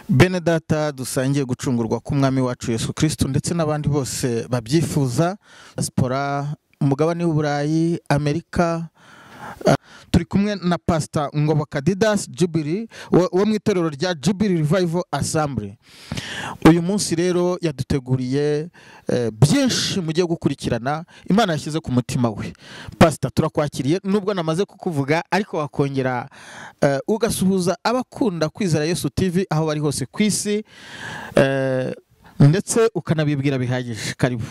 bene data dusangiye gucungurwa k'umwami wacu yesu kirisitu ndetse n'abandi bose babyifuza sipora umugabane w'uburayi amerika turi kumwe na pasita ngoboka didasi jubiri wo mu itorero rya jubiri rivayivo asambure uyu munsi rero yaduteguriye byinshi mugiye gukurikirana imana yashyize ku mutima we pasita turakwakiriye nubwo namaze kukuvuga ariko wakongera ugasuhuza abakunda kwizera yesu tivi aho bari hose ku isi ndetse ukanabibwira bihagije karibu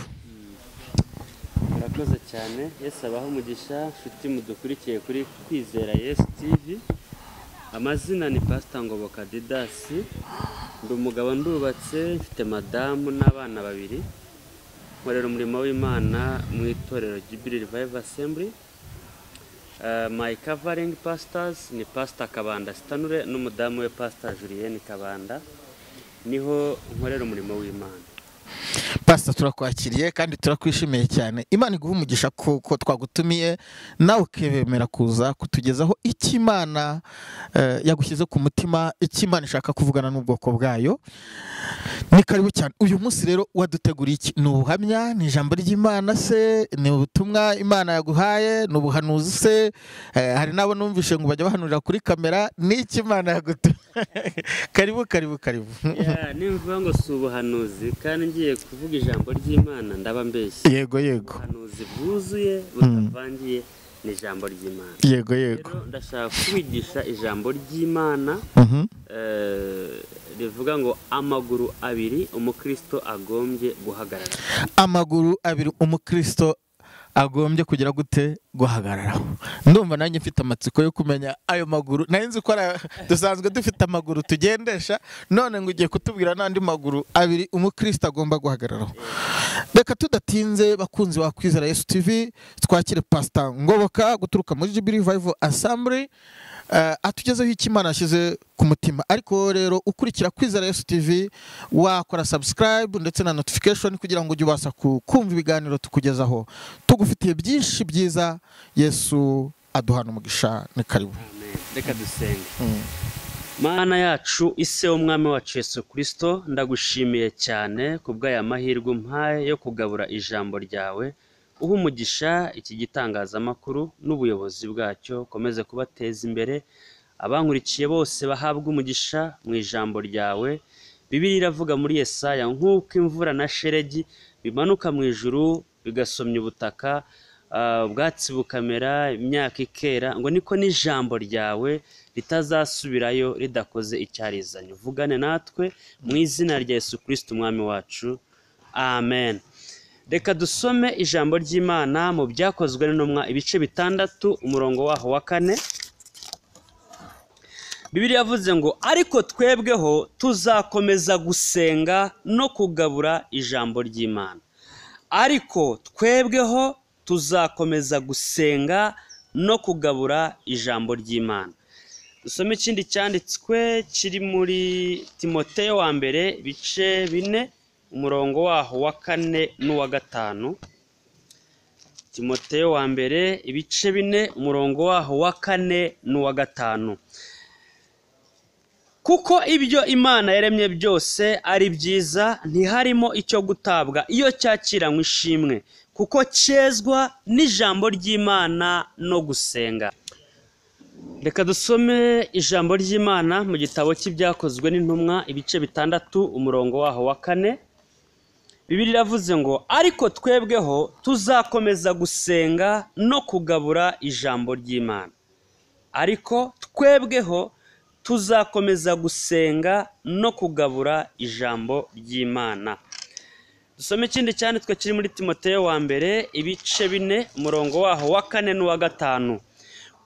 murakoze cyane yesu abaho umugisha nshuti mudukurikiye kuri kwizera yesu tivi amazina ni pasita ngoboka didasi ndi umugabo ndubatse mfite madamu n'abana babiri nkorera umurimo w'imana mu itorero jibiri rivayivu asemburi mayi kavaringi pasitazi ni pasita kabanda sitanure n'umudamu we pasita juriyeni kabanda niho nkorera umurimo w'imana pasita turakwakiriye kandi turakwishimiye cyane imana iguha umugisha kuko twagutumiye nawe ukemera kuza kutugezaho icyo imana yagushyize ku mutima icyo imana ishaka kuvugana n'ubwoko bwayo ni karibu cyane uyu munsi rero waduteguriye iki ni ubuhamya ni ijambo ry'imana se ni ubutumwa imana yaguhaye ni ubuhanuzi se hari n'abo numvishe ngo bajya bahanurira kuri kamera ni iki imana yagutumiye karibu karibu karibu nimvuga ngo si ubuhanuzi kandi ngiye kuvuga ijambo ry'imana ndaba mbeshye yego yego ubuhanuzi bwuzuye butavangiye ni ijambo ry'imana yego yego rero ndashaka kubigisha ijambo ry'imana rivuga ngo amaguru abiri umukristo agombye guhagarara amaguru abiri umukristo agombye kugira gute guhagararaho ndumva nanjye mfite amatsiko yo kumenya ayo maguru nari nzi ko dusanzwe dufite amaguru tugendesha none ngo ugiye kutubwira n'andi maguru abiri umukristo agomba guhagararaho reka tudatinze bakunzi wa kwizera yesu tivi twakire pasita ngoboka guturuka muri jibiri vayivu asambure atugezeho icyo imana yashyize ku mutima ariko rero ukurikira kwizera yesu tivi wakora sabusikarayibu ndetse na notifikashoni kugira ngo ujye ubasha kumva ibiganiro tukugezaho tugufitiye byinshi byiza yesu aduhana umugisha ni karibu reka dusenge mana yacu ise w'umwami wacu yesu kirisito ndagushimiye cyane ku bw'aya mahirwe umpaye yo kugabura ijambo ryawe uha umugisha iki gitangazamakuru n'ubuyobozi bwacyo ukomeze kubateza imbere abankurikiye bose bahabwa umugisha mu ijambo ryawe bibiri iravuga muri Yesaya nk'uko imvura na sheregi bimanuka mu ijuru bigasomya ubutaka ubwatsi bukamera imyaka ikera ngo niko n'ijambo ryawe ritazasubirayo ridakoze icyarizanye uvugane natwe mu izina rya Yesu kirisiti umwami wacu amen reka dusome ijambo ry'imana mu byakozwe n'intumwa ibice bitandatu umurongo waho wa kane bibiri yavuze ngo ariko twebweho tuzakomeza gusenga no kugabura ijambo ry'imana ariko twebweho tuzakomeza gusenga no kugabura ijambo ry'imana dusome ikindi cyanditswe kiri muri timoteyo wa mbere ibice bine umurongo waho wa kane n'uwa gatanu timoteyo wa mbere ibice bine umurongo waho wa kane n'uwa gatanu kuko ibyo imana yaremye byose ari byiza ntiharimo icyo gutabwa iyo cyakiranywe ishimwe kuko cyezwa n'ijambo ry'imana no gusenga reka dusome ijambo ry'imana mu gitabo cy'ibyakozwe n'intumwa ibice bitandatu umurongo waho wa kane bibiri iravuze ngo ariko twebweho tuzakomeza gusenga no kugabura ijambo ry'imana ariko twebweho tuzakomeza gusenga no kugabura ijambo ry'imana dusome ikindi cyanditswe kiri muri timoteyo wa mbere ibice bine umurongo waho wa kane n'uwa gatanu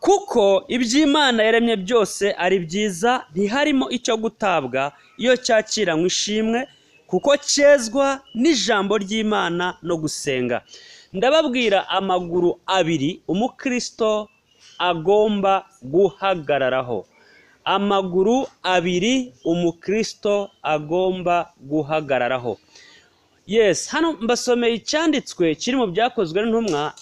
kuko iby'imana yaremye byose ari byiza ntiharimo icyo gutabwa iyo cyakiranywe ishimwe kuko cyezwa n'ijambo ry'imana no gusenga ndababwira amaguru abiri umukristo agomba guhagararaho amaguru abiri umukristo agomba guhagararaho yesi hano mbasomeye icyanditswe kiri mu byakozwe n'intumwa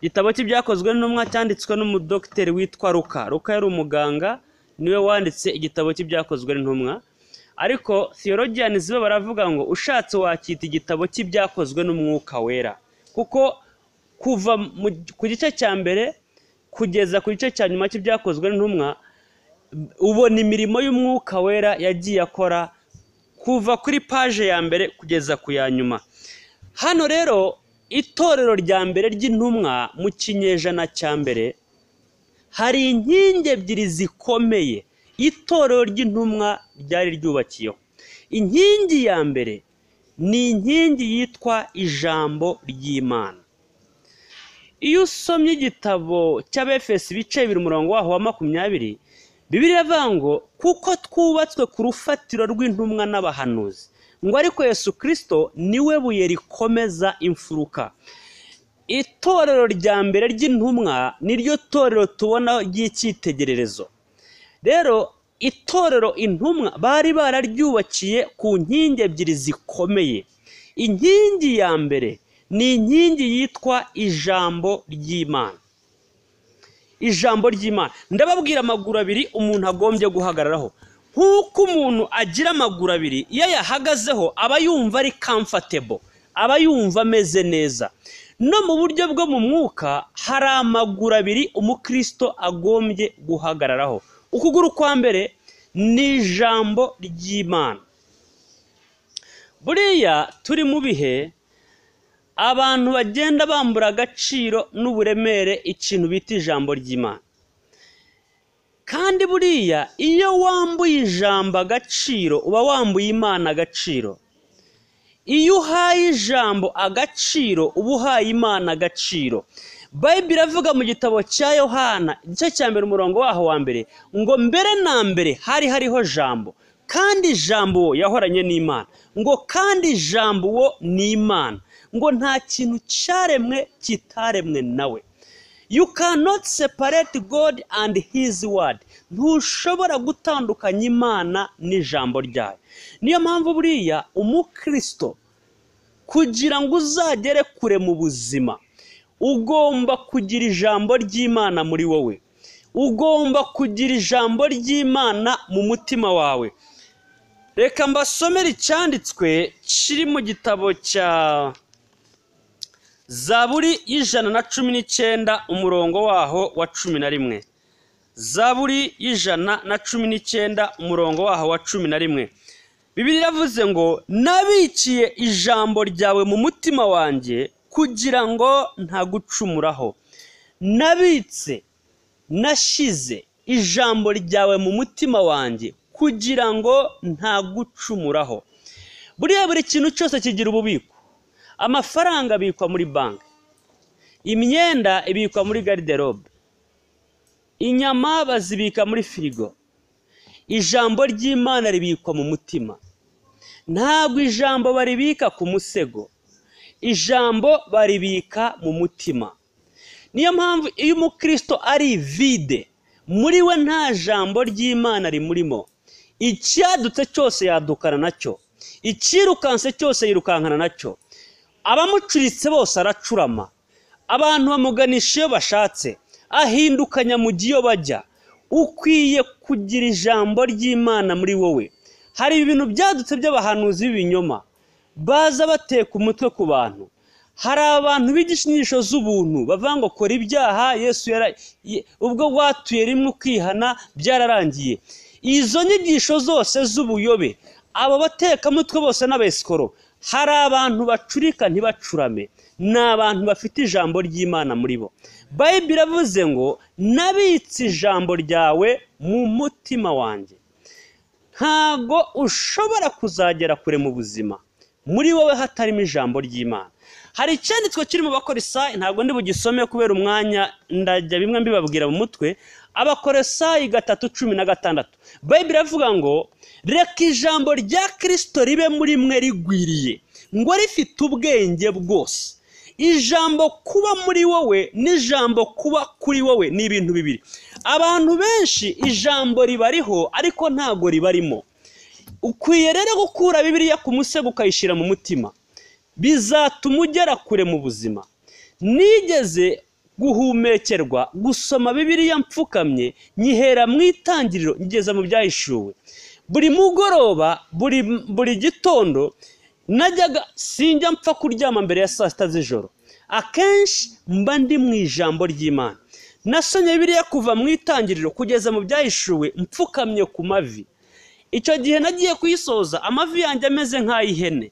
igitabo cy'ibyakozwe n'intumwa cyanditswe n'umudogiteri witwa ruka ruka yari umuganga niwe wanditse igitabo cy'ibyakozwe n'intumwa ariko theologians bo baravuga ngo ushatse wakita igitabo cy'ibyakozwe n'umwuka wera kuko kuva mu- ku gice cya mbere kugeza ku gice cya nyuma cy'ibyakozwe n'intumwa ubona imirimo y'umwuka wera yagiye akora kuva kuri paje ya mbere kugeza ku ya nyuma hano rero itorero rya mbere ry'intumwa mu kinyejana cya mbere hari inkingi ebyiri zikomeye itorero ry'intumwa ryari ryubakiyeho inkingi ya mbere ni inkingi yitwa ijambo ry'imana iyo usomye igitabo cy'abefesi bice bibiri umurongo waho wa makumyabiri bibiri avuga ngo kuko twubatswe ku rufatiro rw'intumwa n'abahanuzi ngo ariko yesu kirisito niwe buye rikomeza imfuruka itorero rya mbere ry'intumwa niryo torero tubona ry'icyitegererezo rero itorero intumwa bari bararyubakiye ku nkingi ebyiri zikomeye inkingi ya mbere ni inkingi yitwa ijambo ry'imana ijambo ry'imana ndababwira amaguru abiri umuntu agombye guhagararaho nk'uko umuntu agira amaguru abiri iyo ayahagazeho aba yumva ari comfortable aba yumva ameze neza no mu buryo bwo mu mwuka hari amaguru abiri umukristo agombye guhagararaho ukuguru kwa mbere ni ijambo ry'imana buriya turi mu bihe abantu bagenda bambura agaciro n'uburemere ikintu bita ijambo ry'imana kandi buriya iyo wambuye ijambo agaciro uba wambuye imana agaciro iyo uhaye ijambo agaciro uba uhaye imana agaciro bayibiri iravuga mu gitabo cya yohana igice cya mbere umurongo waho wa mbere ngo mbere na mbere hari hariho jambo kandi ijambo uwo yahoranye n'imana ngo kandi ijambo uwo ni imana ngo nta kintu cyaremwe kitaremwe nawe you cannot separate god and his word ntushobora gutandukanya imana n'ijambo ryayo niyo mpamvu buriya umukristo kugira ngo uzagere kure mu buzima ugomba kugira ijambo ry'imana muri wowe ugomba kugira ijambo ry'imana mu mutima wawe reka mbasomere icyanditswe kiri mu gitabo cya zaburi y'ijana na cumi n'icyenda umurongo waho wa cumi na rimwe zaburi y'ijana na cumi n'icyenda umurongo waho wa cumi na rimwe bibiri yavuze ngo nabikiye ijambo ryawe mu mutima wanjye kugira ngo ntagucumuraho nabitse nashyize ijambo ryawe mu mutima wanjye kugira ngo ntagucumuraho buriya buri kintu cyose kigira ububiko amafaranga abikwa muri banki imyenda ibikwa muri gariderobe inyama bazibika muri firigo ijambo ry'imana ribikwa mu mutima ntabwo ijambo baribika ku musego ijambo baribika mu mutima niyo mpamvu iyo umukristo ari vide muri we nta jambo ry'imana rimurimo icyadutse cyose yadukana nacyo icyirukanse cyose yirukankana nacyo abamucuritse bose aracurama abantu bamuganisha iyo bashatse ahinduka nyamugi iyo bajya ukwiye kugira ijambo ry'imana muri wowe hari ibintu byadutse by'abahanuzi b'ibinyoma baza bateka umutwe ku bantu hari abantu b'igishinyisho z'ubuntu bavuga ngo kora ibyaha yesu yara- ye- ubwo watuye rimwe ukihana byararangiye izo nyigisho zose z'ubuyobe abo batekamutwe bose n'abesikoro hari abantu bacurika ntibacurame ni abantu bafite ijambo ry'imana muri bo bayibiri iravuze ngo nabitse ijambo ryawe mu mutima wanjye ntabwo ushobora kuzagera kure mu buzima muri wowe hatarimo ijambo ry'imana hari icyanditswe kiri mu bakorisayi ntabwo ndi bugisome kubera umwanya ndajya bimwe mbibabwira mu mutwe abakorisayi gatatu cumi na gatandatu bayibiri iravuga ngo reka ijambo rya kirisito ribe muri mwe rigwiriye ngo rifite ubwenge bwose ijambo kuba muri wowe n'ijambo kuba kuri wowe ni ibintu bibiri abantu benshi ijambo ribariho ariko ntabwo ribarimo ukwiye rero gukura bibiliya ku musego ukayishyira mu mutima bizatuma ugera kure mu buzima nigeze guhumekerwa gusoma bibiliya mfukamye nyihera mu itangiriro ngeza mu byahishuwe buri mugoroba buri buri gitondo najyaga sinjya mpfa kuryama mbere ya saa sita z'ijoro akenshi mba ndi mu ijambo ry'imana nasomye biriya kuva mu itangiriro kugeza mu byahishuwe mpfukamye ku mavi icyo gihe nagiye kuyisoza amavi yanjye ameze nk'ay'ihene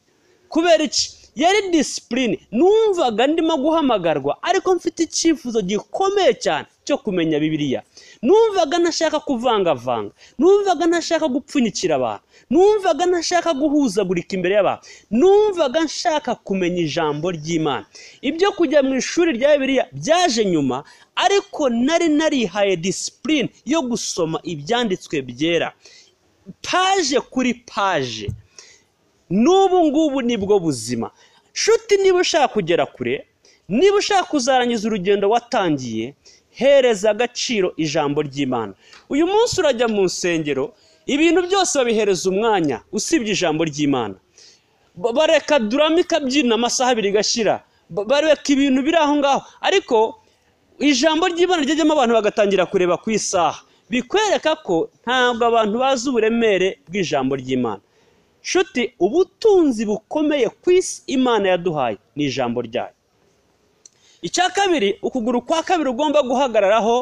kubera iki yari disipurine numvaga ndimo guhamagarwa ariko mfite icyifuzo gikomeye cyane cyo kumenya bibiriya numvaga ntashaka kuvangavanga numvaga ntashaka gupfunyikira abantu numvaga ntashaka guhuzagurika imbere y'abantu numvaga nshaka kumenya ijambo ry'imana ibyo kujya mu ishuri rya bibiriya byaje nyuma ariko nari narihaye disipurine yo gusoma ibyanditswe byera paje kuri paje n'ubu ngubu nibwo buzima nshuti niba ushaka kugera kure niba ushaka kuzarangiza urugendo watangiye hereza agaciro ijambo ry'imana uyu munsi urajya mu nsengero ibintu byose babihereza umwanya usibye ijambo ry'imana bareka durama ikabyina amasaha abiri igashyira bareka ibintu biri aho ngaho ariko ijambo ry'imana ryajyamo abantu bagatangira kureba ku isaha bikwereka ko ntabwo abantu bazi uburemere bw'ijambo ry'imana nshuti ubutunzi bukomeye ku isi imana yaduhaye ni ijambo ryayo icya kabiri ukuguru kwa kabiri ugomba guhagararaho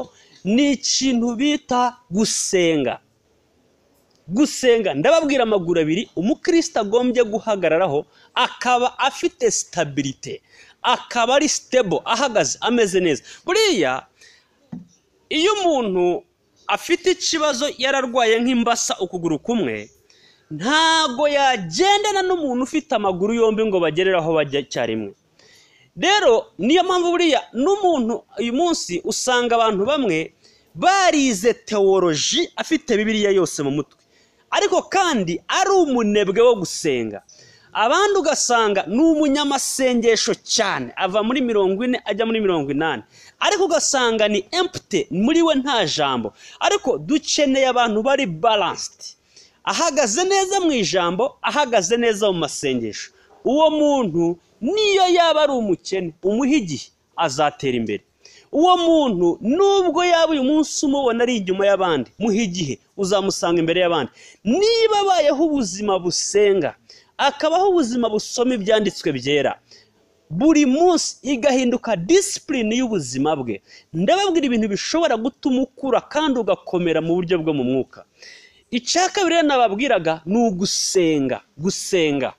ni ikintu bita gusenga gusenga ndababwira amaguru abiri umukristo agombye guhagararaho akaba afite sitabirite akaba ari sitebo ahagaze ameze neza buriya iyo umuntu afite ikibazo yararwaye nk'imbasa ukuguru kumwe ntabwo yagendana n'umuntu ufite amaguru yombi ngo bagerere aho bajya icyarimwe rero niyo mpamvu buriya n'umuntu uyu munsi usanga abantu bamwe barize teworoji afite bibiriya yose mu mutwe ariko kandi ari umunebwe wo gusenga abandi ugasanga ni umunyamasengesho cyane ava muri mirongo ine ajya muri mirongo inani ariko ugasanga ni empute muri we nta jambo ariko dukeneye abantu bari baransiti ahagaze neza mu ijambo ahagaze neza mu masengesho uwo muntu niyo yaba ari umukene umuha igihe azatera imbere uwo muntu nubwo yaba uyu munsi umubona ari inyuma y'abandi muha igihe uzamusanga imbere y'abandi niba abayeho ubuzima busenga akabaho ubuzima busoma ibyanditswe byera buri munsi igahinduka disipurine y'ubuzima bwe ndababwira ibintu bishobora gutuma ukura kandi ugakomera mu buryo bwo mu mwuka icya kabiri nababwiraga ni ugusenga gusenga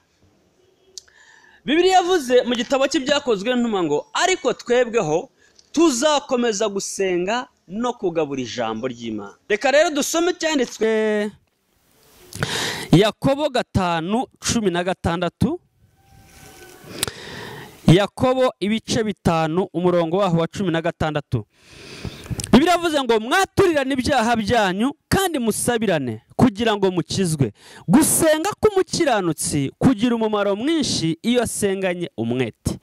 bibiriya yavuze mu gitabo cy'ibyakozwe ntuma ngo ariko twebweho tuzakomeza gusenga no kugabura ijambo ry'imana reka rero dusome icyanditswe yakobo gatanu cumi na gatandatu yakobo ibice bitanu umurongo waho wa cumi na gatandatu biravuze ngo mwaturirane ibyaha byanyu kandi musabirane kugira ngo mukizwe gusenga k'umukiranutsi kugira umumaro mwinshi iyo asenganye umwete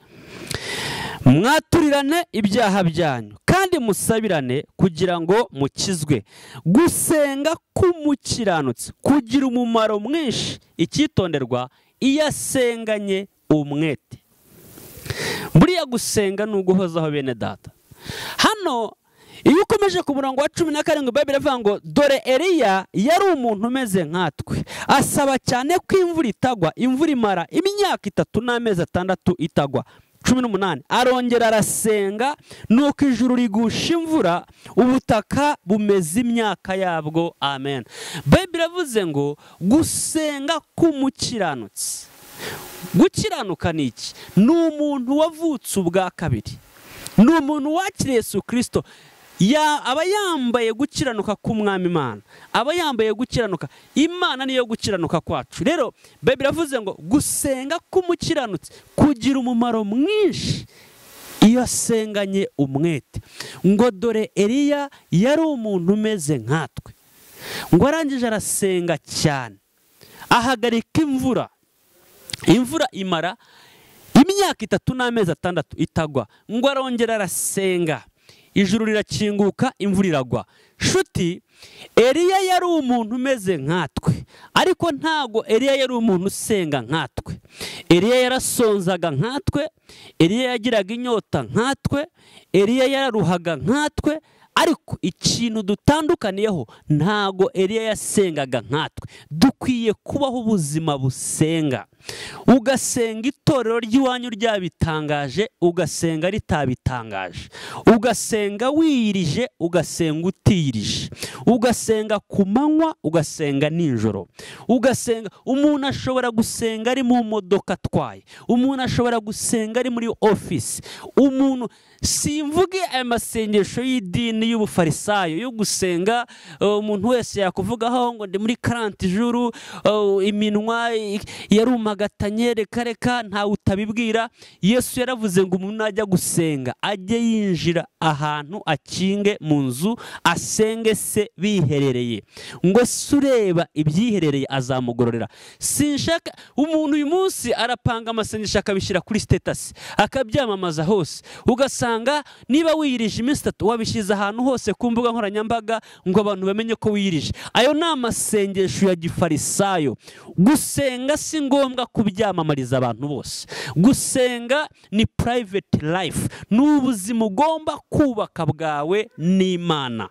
mwaturirane ibyaha byanyu kandi musabirane kugira ngo mukizwe gusenga k'umukiranutsi kugira umumaro mwinshi icyitonderwa iyo asenganye umwete buriya gusenga ni uguhozaho bene data hano iyo ukomeje ku murongo wa cumi na karindwi bayibiri avuga ngo dore eriya yari umuntu umeze nkatwe asaba cyane ko imvura itagwa imvura imara imyaka itatu n'amezi atandatu itagwa cumi n'umunani arongera arasenga nuko ijuru rigusha imvura ubutaka bumeze imyaka yabwo amen bayibiri avuze ngo gusenga k'umukiranutsi gukiranuka ni iki ni umuntu wavutse ubwa kabiri ni umuntu wakiriye su kirisito aba yambaye gukiranuka k'umwami imana aba yambaye gukiranuka imana niyo gukiranuka kwacu rero babe iravuze ngo gusenga k'umukiranutsi kugira umumaro mwinshi iyo asenganye umwete ngo dore eriya yari umuntu umeze nkatwe ngo arangije arasenga cyane ahagarika imvura imvura imara imyaka itatu n'amezi atandatu itagwa ngo arongera arasenga ijuru rirakinguka imvura iragwa shuti eriya yari umuntu umeze nkatwe ariko ntago eriya yari umuntu usenga nkatwe eriya yarasonzaga nkatwe eriya yagiraga inyota nkatwe eriya yararuhaga nkatwe ariko ikintu dutandukaniyeho ntago Eliya yasengaga nkatwe dukwiye kubaho ubuzima busenga ugasenga itorero ry'iwanyu ryabitangaje ugasenga ritabitangaje ugasenga wiyirije ugasenga utiyirije ugasenga ku manywa ugasenga nijoro ugasenga umuntu ashobora gusenga ari mu modoka atwaye umuntu ashobora gusenga ari muri ofisi umuntu simvuge aya masengesho y'idini y'ubufarisayo yo gusenga uh, umuntu wese yakuvugaho ngo ndi muri karanti juru uh, iminwa i- yarumagatanye reka reka ntawe utabibwira yesu yaravuze ngo umuntu najya gusenga ajye yinjira ahantu akinge mu nzu asenge se biherereye ngo se ureba ibyiherereye azamugororera sinshaka umuntu uyu munsi arapanga amasengesho akabishyira kuri sitetasi akabyamamaza hose ugasanga niba wiyirije iminsi itatu wabishyize ahantu hose ku mbuga nkoranyambaga ngo abantu bamenye ko wiyirije ayo ni amasengesho ya gifarisayo gusenga si ngombwa kubyamamariza abantu bose gusenga ni private life ni ubuzima ugomba kubaka bwawe n'imana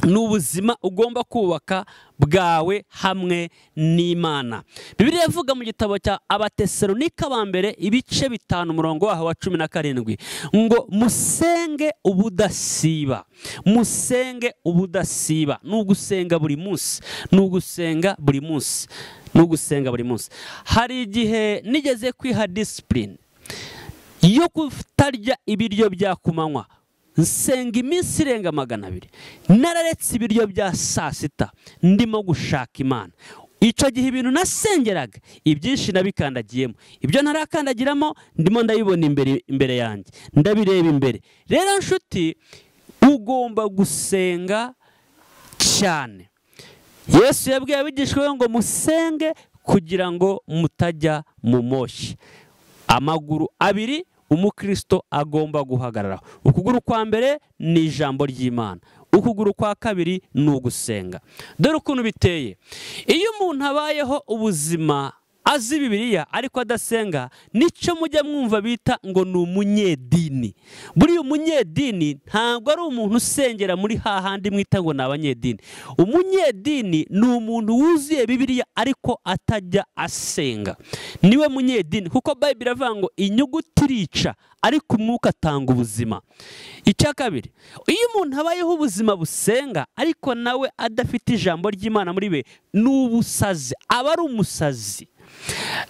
ni ubuzima ugomba kubaka bwawe hamwe n'imana bibiliya ivuga mu gitabo cya abatesalonika ba mbere ibice bitanu umurongo waho wa cumi na karindwi ngo musenge ubudasiba musenge ubudasiba ni ugusenga buri munsi ni ugusenga buri munsi ni ugusenga buri munsi hari igihe nigeze kwiha disipurine yo kutarya ibiryo bya ku manywa nsenga iminsi irenga magana abiri nararetse ibiryo bya saa sita ndimo gushaka imana icyo gihe ibintu nasengeraga ibyinshi nabikandagiyemo ibyo ntarakandagiramo ndimo ndabibona imbere imbere yanjye ndabireba imbere rero nshuti ugomba gusenga cyane yesu yabwiye abigishwa be ngo musenge kugira ngo mutajya mu moshyi amaguru abiri umukristo agomba guhagarara ukuguru kwa mbere ni ijambo ry'imana ukuguru kwa kabiri ni ugusenga dore ukuntu biteye iyo umuntu abayeho ubuzima azi bibiliya ariko adasenga nicyo mujya mwumva bita ngo ni umunyedini buriya umunyedini ntabwo ari umuntu usengera muri hahandi mwita ngo ni abanyedini umunyedini ni umuntu wuzuye bibiliya ariko atajya asenga niwe munyedini kuko bayibiri iravuga ngo inyuguti irica ariko umwuka atanga ubuzima icya kabiri iyo umuntu abayeho ubuzima busenga ariko nawe adafite ijambo ry'imana muri we ni ubusazi aba ari umusazi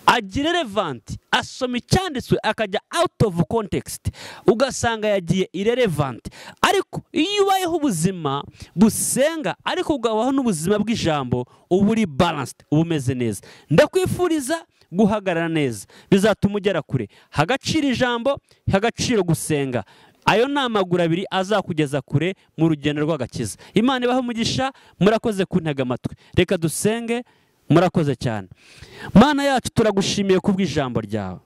agira irelevanti asoma icyanditswe akajya out of context ugasanga yagiye irelevanti ariko iyo ubayeho ubuzima busenga ariko ukabaho n'ubuzima bw'ijambo uba uri balanced uba umeze neza ndakwifuriza guhagarara neza bizatuma ugera kure hagaciro ijambo hagaciro gusenga ayo ni amaguru abiri azakugeza kure mu rugendo rw'agakiza imana ibaho umugisha murakoze kuntega amatwi reka dusenge murakoze cyane mana yacu turagushimiye kubw'ijambo ryawe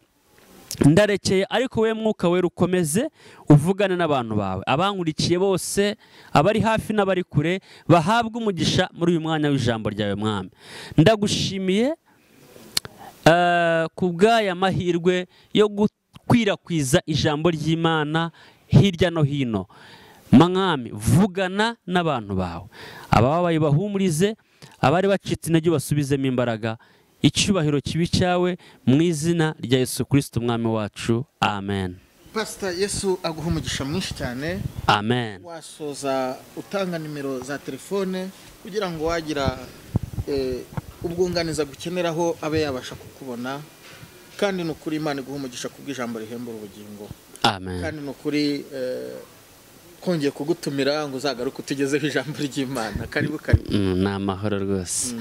ndarekeye ariko wowe mwuka wera ukomeze uvugane n'abantu bawe abankurikiye bose abari hafi n'abari kure bahabwe umugisha muri uyu mwanya w'ijambo ryawe mwami ndagushimiye eh, ku bw'aya mahirwe yo gukwirakwiza ijambo ry'imana hirya no hino mwami vugana n'abantu bawe abababaye bahumurize abari bacitse intege ubasubizemo imbaraga icyubahiro kibi cyawe mu izina rya yesu kirisiti umwami wacu amen pasita yesu aguha umugisha mwinshi cyane amen wasoza utanga nimero za telefone kugira ngo wagira eh, ubwunganizi agukeneraho abe yabasha kukubona kandi ni ukuri imana iguha umugisha kubw'ijambo rihembura ubugingo amen kandi ni ukuri eh, twongeye kugutumira ngo uzagaruke utugezeho ijambo ry'imana karibu karibu Mm, ni amahoro rwose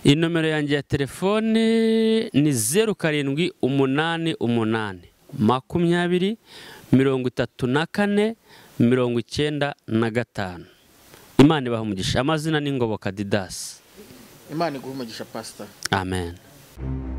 inomero yanjye ya telefone ni zeru karindwi umunani umunani makumyabiri mirongo itatu na kane mirongo icyenda na gatanu imana ibaha umugisha amazina ni ngoboka didasi imana iguha umugisha pasita amen